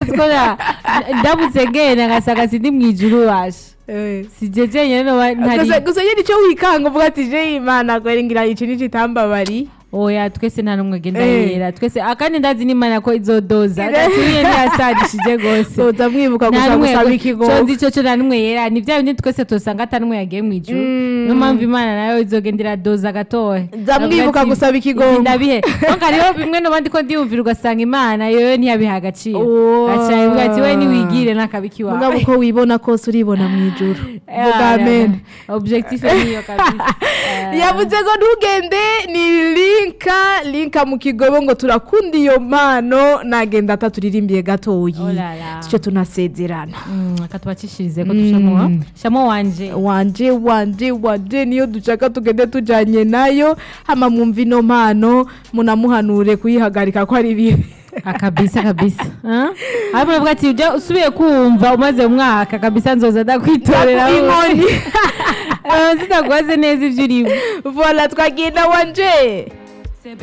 urazi ko na- ndamutse ngenda ngasanga sindi mu ijuru washa Eh. sijeje nyene noba ntari gusa gusa nyine icyo wikanga uvuga ati je imana kwera ngira iki ni kitambabari oya twese nta n'umwe agenda Eh. yera twese akandi ndazi n'imana ko izodoza gaturiye ntiyasarishije gose soza mwibuka nta gusa n'umwe gusaba co ikigongo nzi ico co nta n'umwe yera ni vya bindi twese tosanga ata n'umwe yagiye mu ijuru Mm. niyo mpamvu imana nayo izogenda iradoza gatoya Za mwibuka gusaba ikigongo. ndabihe donc hariho bimwe n'abandi ko ndiyumvira ugasanga imana yoyo ntiyabiha agaciro Oh. aca ivuga ati we niwigire n'akabiki wawe mugabo uko wibona kose uribona mu ijuru Ah, vuga amen objectif niyo kabisa Eh. yavuze ngo ntugende ni linka linka mu kigobo ngo turakunda iyo mpano nagenda ataturimbiye gatoyi Oh la la. icyo tunasezerana Mm, reka tubacishirize ko dushamo shamo wanje wanje wanje wanje niyo dushaka tugende tujanye nayo hama mwumva ino mpano munamuhanure kuyihagarika ko ari bibi Ah, kabisa kabisa Ah? ariko uravuga ati ujya usubiye kumva umaze umwaka kabisa nzoza ndakwitorera inkoni zitaguhaze neza ibyo urimo vola twagenda wanje